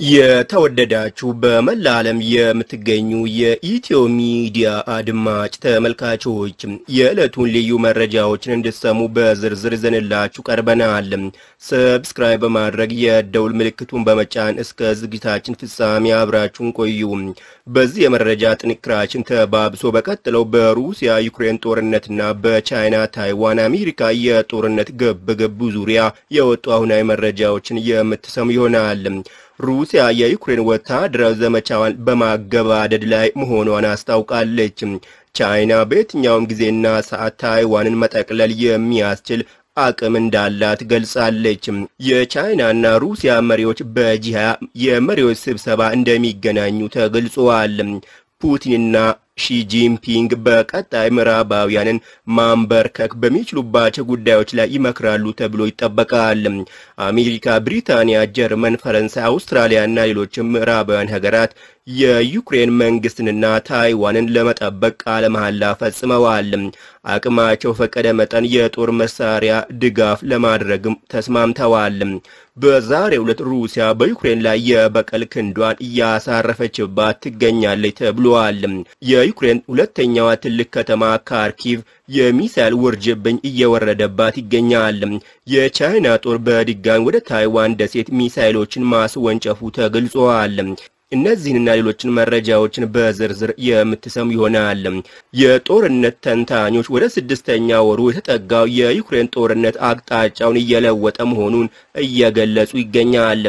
የተወደዳችሁ በመላ ዓለም የምትገኙ የኢትዮ ሚዲያ አድማጭ ተመልካቾች የዕለቱን ልዩ መረጃዎችን እንድትሰሙ በዝርዝር ይዘንላችሁ ቀርበናል። ሰብስክራይብ በማድረግ የደውል ምልክቱን በመጫን እስከ ዝግጅታችን ፍጻሜ አብራችሁን ቆዩ። በዚህ የመረጃ ጥንክራችን ተባብሶ በቀጥለው በሩሲያ ዩክሬን ጦርነትና በቻይና ታይዋን አሜሪካ የጦርነት ግብግብ ዙሪያ የወጡ አሁናዊ መረጃዎችን የምትሰሙ ይሆናል። ሩሲያ የዩክሬን ወታደራዊ ዘመቻዋን በማገባደድ ላይ መሆኗን አስታውቃለች። ቻይና በየትኛውም ጊዜና ሰዓት ታይዋንን መጠቅለል የሚያስችል አቅም እንዳላት ገልጻለች። የቻይናና ሩሲያ መሪዎች በጂ ሃያ የመሪዎች ስብሰባ እንደሚገናኙ ተገልጿል። ፑቲንና ሺጂንፒንግ በቀጣይ ምዕራባውያንን ማንበርከክ በሚችሉባቸው ጉዳዮች ላይ ይመክራሉ ተብሎ ይጠበቃል። አሜሪካ፣ ብሪታንያ፣ ጀርመን፣ ፈረንሳይ፣ አውስትራሊያና ሌሎችም ምዕራባውያን ሀገራት የዩክሬን መንግስትንና ታይዋንን ለመጠበቅ ቃለ መሐላ ፈጽመዋል። አቅማቸው ፈቀደ መጠን የጦር መሳሪያ ድጋፍ ለማድረግም ተስማምተዋል። በዛሬው ዕለት ሩሲያ በዩክሬን ላይ የበቀል ክንዷን እያሳረፈችባት ትገኛለች ተብሏል። የዩክሬን ሁለተኛዋ ትልቅ ከተማ ካርኪቭ የሚሳይል ውርጅብኝ እየወረደባት ይገኛል። የቻይና ጦር በድጋሚ ወደ ታይዋን ደሴት ሚሳይሎችን ማስወንጨፉ ተገልጿል። እነዚህንና ሌሎችን መረጃዎችን በዝርዝር የምትሰሙ ይሆናል። የጦርነት ተንታኞች ወደ ስድስተኛ ወሩ የተጠጋው የዩክሬን ጦርነት አቅጣጫውን እየለወጠ መሆኑን እየገለጹ ይገኛል።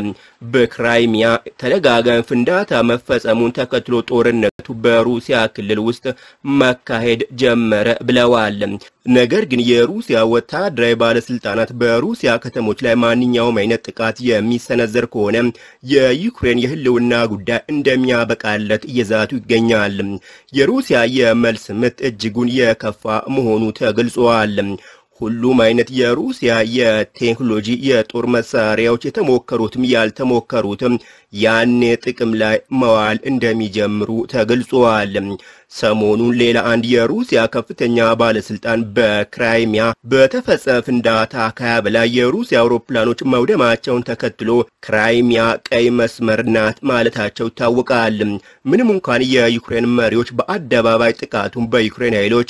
በክራይሚያ ተደጋጋሚ ፍንዳታ መፈጸሙን ተከትሎ ጦርነቱ በሩሲያ ክልል ውስጥ መካሄድ ጀመረ ብለዋል። ነገር ግን የሩሲያ ወታደራዊ ባለስልጣናት በሩሲያ ከተሞች ላይ ማንኛውም አይነት ጥቃት የሚሰነዘር ከሆነ የዩክሬን የሕልውና ጉዳይ እንደሚያበቃለት እየዛቱ ይገኛል። የሩሲያ የመልስ ምት እጅጉን የከፋ መሆኑ ተገልጿል። ሁሉም አይነት የሩሲያ የቴክኖሎጂ የጦር መሳሪያዎች የተሞከሩትም ያልተሞከሩትም ያኔ ጥቅም ላይ መዋል እንደሚጀምሩ ተገልጿል። ሰሞኑን ሌላ አንድ የሩሲያ ከፍተኛ ባለስልጣን በክራይሚያ በተፈጸመ ፍንዳታ ከሀያ በላይ የሩሲያ አውሮፕላኖች መውደማቸውን ተከትሎ ክራይሚያ ቀይ መስመር ናት ማለታቸው ይታወቃል። ምንም እንኳን የዩክሬን መሪዎች በአደባባይ ጥቃቱን በዩክሬን ኃይሎች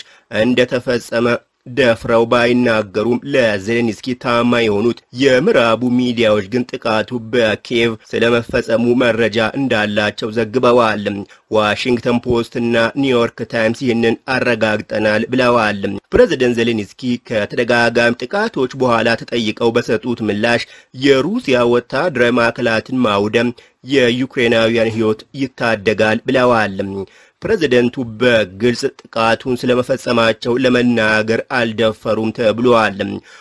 እንደተፈጸመ ደፍረው ባይናገሩም ለዜሌንስኪ ታማኝ የሆኑት የምዕራቡ ሚዲያዎች ግን ጥቃቱ በኪየቭ ስለመፈጸሙ መረጃ እንዳላቸው ዘግበዋል። ዋሽንግተን ፖስት እና ኒውዮርክ ታይምስ ይህንን አረጋግጠናል ብለዋል። ፕሬዚደንት ዜሌንስኪ ከተደጋጋሚ ጥቃቶች በኋላ ተጠይቀው በሰጡት ምላሽ የሩሲያ ወታደራዊ ማዕከላትን ማውደም የዩክሬናውያን ሕይወት ይታደጋል ብለዋል። ፕሬዝደንቱ በግልጽ ጥቃቱን ስለመፈጸማቸው ለመናገር አልደፈሩም ተብሏል።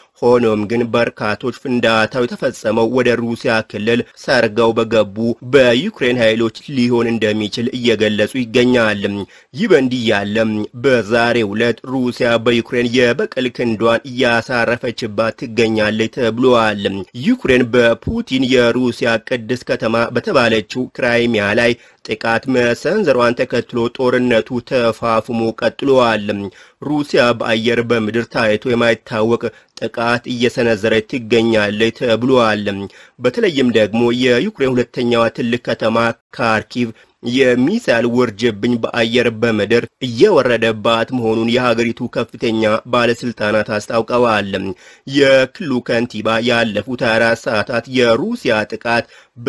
ሆኖም ግን በርካቶች ፍንዳታው የተፈጸመው ወደ ሩሲያ ክልል ሰርገው በገቡ በዩክሬን ኃይሎች ሊሆን እንደሚችል እየገለጹ ይገኛል። ይህ በእንዲህ ያለ በዛሬው ዕለት ሩሲያ በዩክሬን የበቀል ክንዷን እያሳረፈችባት ትገኛለች ተብሏል። ዩክሬን በፑቲን የሩሲያ ቅድስት ከተማ በተባለችው ክራይሚያ ላይ ጥቃት መሰንዘሯን ተከትሎ ጦርነቱ ተፋፍሞ ቀጥሏል። ሩሲያ በአየር በምድር ታይቶ የማይታወቅ ጥቃት እየሰነዘረች ትገኛለች ተብሏል። በተለይም ደግሞ የዩክሬን ሁለተኛዋ ትልቅ ከተማ ካርኪቭ የሚሳይል ውርጅብኝ በአየር በምድር እየወረደባት መሆኑን የሀገሪቱ ከፍተኛ ባለስልጣናት አስታውቀዋል። የክልሉ ከንቲባ ያለፉት 24 ሰዓታት የሩሲያ ጥቃት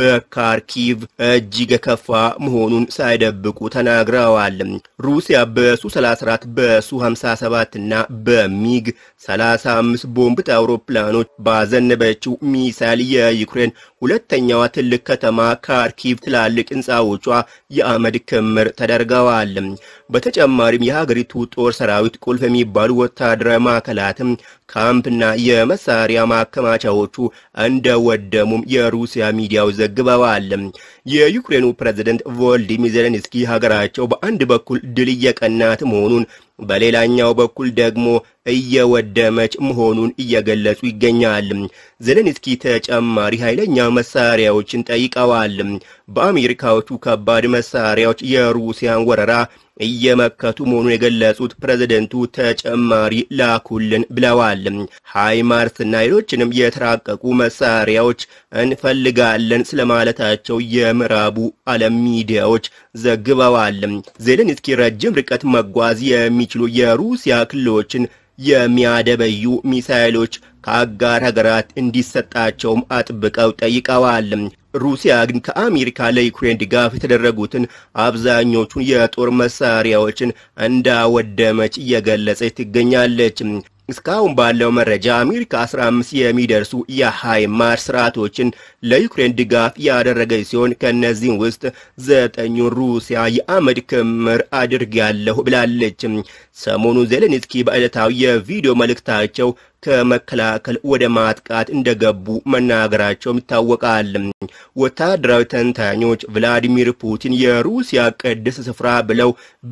በካርኪቭ እጅግ የከፋ መሆኑን ሳይደብቁ ተናግረዋል። ሩሲያ በሱ 34 በሱ 57 እና በሚግ 35 ቦምብ አውሮፕላኖች ባዘነበችው ሚሳይል የዩክሬን ሁለተኛዋ ትልቅ ከተማ ካርኪቭ ትላልቅ ህንፃዎቿ የአመድ ክምር ተደርገዋል። በተጨማሪም የሀገሪቱ ጦር ሰራዊት ቁልፍ የሚባሉ ወታደራዊ ማዕከላትም ካምፕና የመሳሪያ ማከማቻዎቹ እንደወደሙም የሩሲያ ሚዲያዎች ዘግበዋል። የዩክሬኑ ፕሬዝደንት ቮልዲሚር ዜሌንስኪ ሀገራቸው በአንድ በኩል ድል እየቀናት መሆኑን በሌላኛው በኩል ደግሞ እየወደመች መሆኑን እየገለጹ ይገኛል። ዜሌንስኪ ተጨማሪ ኃይለኛ መሳሪያዎችን ጠይቀዋል። በአሜሪካዎቹ ከባድ መሳሪያዎች የሩሲያን ወረራ እየመከቱ መሆኑን የገለጹት ፕሬዝደንቱ ተጨማሪ ላኩልን ብለዋል። ሃይማርስና ሌሎችንም የተራቀቁ መሳሪያዎች እንፈልጋለን ስለማለታቸው የምዕራቡ ዓለም ሚዲያዎች ዘግበዋል። ዜሌንስኪ ረጅም ርቀት መጓዝ የሚችሉ የሩሲያ ክልሎችን የሚያደበዩ ሚሳይሎች ከአጋር ሀገራት እንዲሰጣቸውም አጥብቀው ጠይቀዋል። ሩሲያ ግን ከአሜሪካ ለዩክሬን ድጋፍ የተደረጉትን አብዛኞቹን የጦር መሳሪያዎችን እንዳወደመች እየገለጸች ትገኛለች። እስካሁን ባለው መረጃ አሜሪካ 15 የሚደርሱ የሃይማርስ ስርዓቶችን ለዩክሬን ድጋፍ ያደረገች ሲሆን ከእነዚህም ውስጥ ዘጠኙን ሩሲያ የአመድ ክምር አድርጌያለሁ ብላለች። ሰሞኑን ዜሌንስኪ በዕለታዊ የቪዲዮ መልእክታቸው ከመከላከል ወደ ማጥቃት እንደገቡ መናገራቸውም ይታወቃል። ወታደራዊ ተንታኞች ቭላዲሚር ፑቲን የሩሲያ ቅድስ ስፍራ ብለው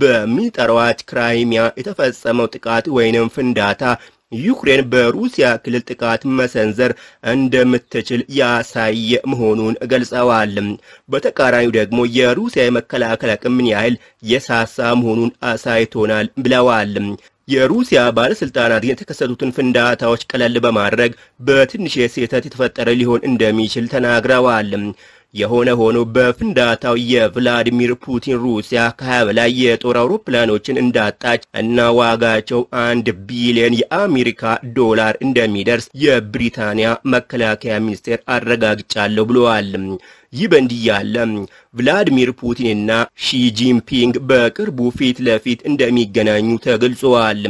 በሚጠሯት ክራይሚያ የተፈጸመው ጥቃት ወይንም ፍንዳታ ዩክሬን በሩሲያ ክልል ጥቃት መሰንዘር እንደምትችል ያሳየ መሆኑን ገልጸዋል። በተቃራኒው ደግሞ የሩሲያ የመከላከል አቅም ምን ያህል የሳሳ መሆኑን አሳይቶናል ብለዋል። የሩሲያ ባለስልጣናት ግን የተከሰቱትን ፍንዳታዎች ቀለል በማድረግ በትንሽ ስህተት የተፈጠረ ሊሆን እንደሚችል ተናግረዋል። የሆነ ሆኖ በፍንዳታው የቭላዲሚር ፑቲን ሩሲያ ከሀያ በላይ የጦር አውሮፕላኖችን እንዳጣች እና ዋጋቸው አንድ ቢሊዮን የአሜሪካ ዶላር እንደሚደርስ የብሪታንያ መከላከያ ሚኒስቴር አረጋግጫለሁ ብለዋል። ይህ በእንዲህ ያለ ቭላዲሚር ፑቲንና ሺጂንፒንግ በቅርቡ ፊት ለፊት እንደሚገናኙ ተገልጿል።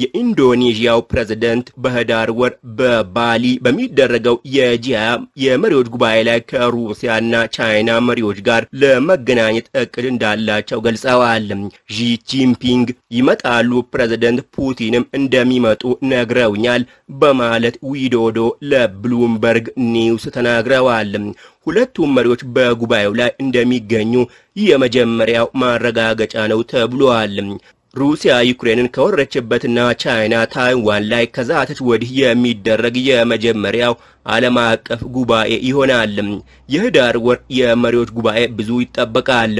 የኢንዶኔዥያው ፕሬዝደንት በህዳር ወር በባሊ በሚደረገው የጂያ የመሪዎች ጉባኤ ላይ ከሩሲያና ቻይና መሪዎች ጋር ለመገናኘት እቅድ እንዳላቸው ገልጸዋል። ሺ ጂንፒንግ ይመጣሉ፣ ፕሬዝደንት ፑቲንም እንደሚመጡ ነግረውኛል በማለት ዊዶዶ ለብሉምበርግ ኒውስ ተናግረዋል። ሁለቱም መሪዎች በጉባኤው ላይ እንደሚገኙ የመጀመሪያው ማረጋገጫ ነው ተብሏል። ሩሲያ ዩክሬንን ከወረችበትና ቻይና ታይዋን ላይ ከዛተች ወዲህ የሚደረግ የመጀመሪያው ዓለም አቀፍ ጉባኤ ይሆናል። የህዳር ወር የመሪዎች ጉባኤ ብዙ ይጠበቃል።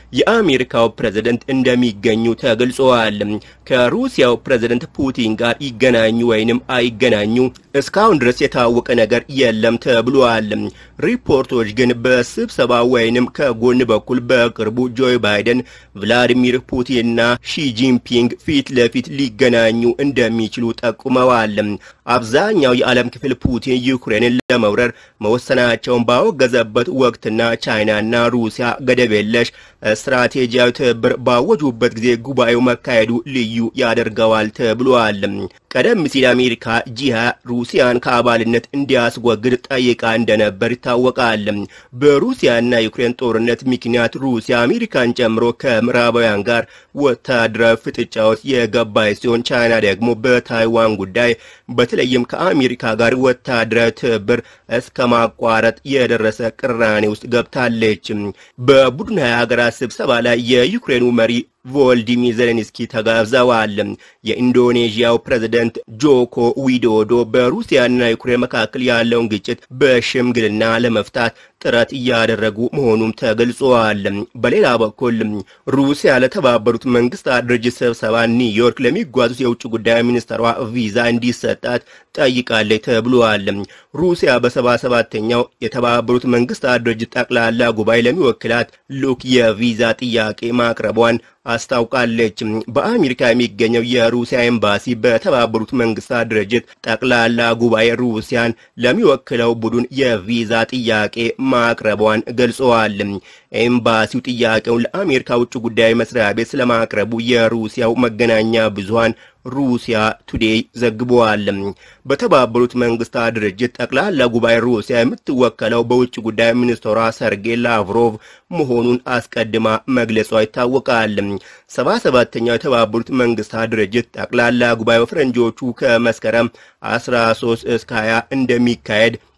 የአሜሪካው ፕሬዝደንት እንደሚገኙ ተገልጸዋል። ከሩሲያው ፕሬዝደንት ፑቲን ጋር ይገናኙ ወይንም አይገናኙ እስካሁን ድረስ የታወቀ ነገር የለም ተብሏል። ሪፖርቶች ግን በስብሰባ ወይንም ከጎን በኩል በቅርቡ ጆ ባይደን፣ ቭላዲሚር ፑቲንና ሺጂንፒንግ ፊት ለፊት ሊገናኙ እንደሚችሉ ጠቁመዋል። አብዛኛው የዓለም ክፍል ፑቲን ዩክሬንን ለመውረር መወሰናቸውን ባወገዘበት ወቅትና ቻይናና ሩሲያ ገደብ የለሽ ስትራቴጂያዊ ትብብር ባወጁበት ጊዜ ጉባኤው መካሄዱ ልዩ ያደርገዋል ተብሏል። ቀደም ሲል አሜሪካ ጂሃ ሩሲያን ከአባልነት እንዲያስወግድ ጠይቃ እንደነበር ይታወቃል። በሩሲያና ዩክሬን ጦርነት ምክንያት ሩሲያ አሜሪካን ጨምሮ ከምዕራባውያን ጋር ወታደራዊ ፍጥጫ ውስጥ የገባች ሲሆን ቻይና ደግሞ በታይዋን ጉዳይ በተለይም ከአሜሪካ ጋር ወታደራዊ ትብብር እስከ ማቋረጥ የደረሰ ቅራኔ ውስጥ ገብታለች። በቡድን ሀያ ሀገራት ስብሰባ ላይ የዩክሬኑ መሪ ቮልዲሚር ዜሌንስኪ ተጋብዘዋል። የኢንዶኔዥያው ፕሬዝደንት ጆኮ ዊዶዶ በሩሲያና ዩክሬን መካከል ያለውን ግጭት በሽምግልና ለመፍታት ጥረት እያደረጉ መሆኑም ተገልጿል። በሌላ በኩል ሩሲያ ለተባበሩት መንግስታት ድርጅት ስብሰባ ኒውዮርክ ለሚጓዙት የውጭ ጉዳይ ሚኒስትሯ ቪዛ እንዲሰጣት ጠይቃለች ተብሏል። ሩሲያ በሰባ ሰባተኛው የተባበሩት መንግስታት ድርጅት ጠቅላላ ጉባኤ ለሚወክላት ልዑክ የቪዛ ጥያቄ ማቅረቧን አስታውቃለች። በአሜሪካ የሚገኘው የሩሲያ ኤምባሲ በተባበሩት መንግስታት ድርጅት ጠቅላላ ጉባኤ ሩሲያን ለሚወክለው ቡድን የቪዛ ጥያቄ ማቅረቧን ገልጸዋል። ኤምባሲው ጥያቄውን ለአሜሪካ ውጭ ጉዳይ መስሪያ ቤት ስለማቅረቡ የሩሲያው መገናኛ ብዙሃን ሩሲያ ቱዴይ ዘግበዋል። በተባበሩት መንግስታት ድርጅት ጠቅላላ ጉባኤ ሩሲያ የምትወከለው በውጭ ጉዳይ ሚኒስትሯ ሰርጌይ ላቭሮቭ መሆኑን አስቀድማ መግለጿ ይታወቃል። ሰባ ሰባተኛው የተባበሩት መንግስታት ድርጅት ጠቅላላ ጉባኤ በፈረንጆቹ ከመስከረም 13 እስከ 20 እንደሚካሄድ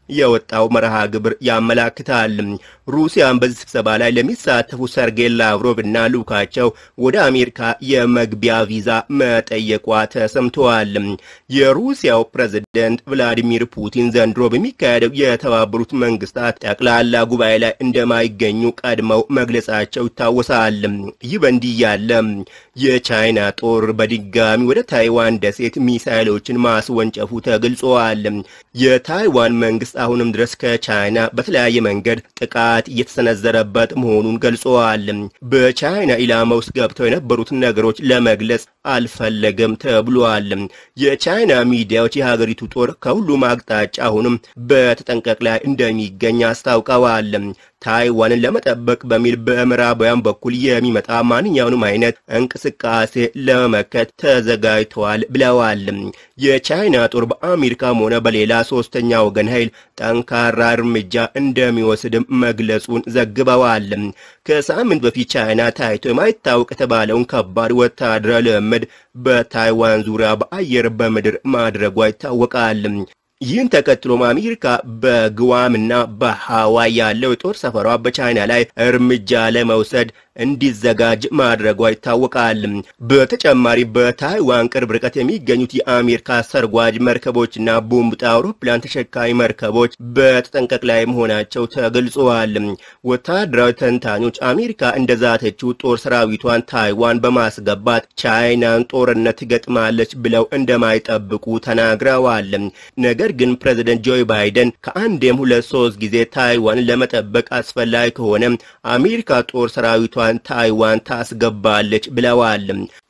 የወጣው መርሃ ግብር ያመላክታል። ሩሲያን በዚህ ስብሰባ ላይ ለሚሳተፉ ሰርጌይ ላቭሮቭ እና ልኡካቸው ወደ አሜሪካ የመግቢያ ቪዛ መጠየቋ ተሰምተዋል። የሩሲያው ፕሬዝደንት ቭላዲሚር ፑቲን ዘንድሮ በሚካሄደው የተባበሩት መንግስታት ጠቅላላ ጉባኤ ላይ እንደማይገኙ ቀድመው መግለጻቸው ይታወሳል። ይህ በእንዲህ ያለ የቻይና ጦር በድጋሚ ወደ ታይዋን ደሴት ሚሳይሎችን ማስወንጨፉ ተገልጿል። የታይዋን መንግስት አሁንም ድረስ ከቻይና በተለያየ መንገድ ጥቃት እየተሰነዘረበት መሆኑን ገልጸዋል። በቻይና ኢላማ ውስጥ ገብተው የነበሩትን ነገሮች ለመግለጽ አልፈለገም ተብሏል። የቻይና ሚዲያዎች የሀገሪቱ ጦር ከሁሉም አቅጣጫ አሁንም በተጠንቀቅ ላይ እንደሚገኝ አስታውቀዋል። ታይዋንን ለመጠበቅ በሚል በምዕራባውያን በኩል የሚመጣ ማንኛውንም አይነት እንቅስቃሴ ለመመከት ተዘጋጅተዋል ብለዋል። የቻይና ጦር በአሜሪካም ሆነ በሌላ ሶስተኛ ወገን ኃይል ጠንካራ እርምጃ እንደሚወስድም መግለጹን ዘግበዋል። ከሳምንት በፊት ቻይና ታይቶ የማይታወቅ የተባለውን ከባድ ወታደራዊ ልምምድ በታይዋን ዙሪያ በአየር በምድር ማድረጓ ይታወቃል። ይህን ተከትሎም አሜሪካ በግዋምና በሃዋይ ያለው የጦር ሰፈሯ በቻይና ላይ እርምጃ ለመውሰድ እንዲዘጋጅ ማድረጓ ይታወቃል። በተጨማሪ በታይዋን ቅርብ ርቀት የሚገኙት የአሜሪካ ሰርጓጅ መርከቦችና ቦምብ ጣይ አውሮፕላን ተሸካሚ መርከቦች በተጠንቀቅ ላይ መሆናቸው ተገልጸዋል። ወታደራዊ ተንታኞች አሜሪካ እንደዛተችው ጦር ሰራዊቷን ታይዋን በማስገባት ቻይናን ጦርነት ትገጥማለች ብለው እንደማይጠብቁ ተናግረዋል። ነገር ግን ፕሬዚደንት ጆ ባይደን ከአንዴም ሁለት ሶስት ጊዜ ታይዋን ለመጠበቅ አስፈላጊ ከሆነ አሜሪካ ጦር ሰራዊቷን ታይዋን ታስገባለች ብለዋል።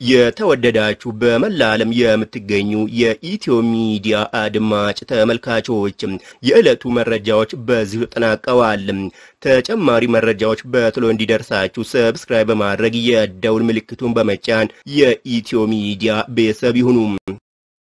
የተወደዳችሁ በመላ ዓለም የምትገኙ የኢትዮ ሚዲያ አድማጭ ተመልካቾች የዕለቱ መረጃዎች በዚሁ ተጠናቀዋል። ተጨማሪ መረጃዎች በቶሎ እንዲደርሳችሁ ሰብስክራይብ በማድረግ የደውል ምልክቱን በመጫን የኢትዮ ሚዲያ ቤተሰብ ይሁኑ።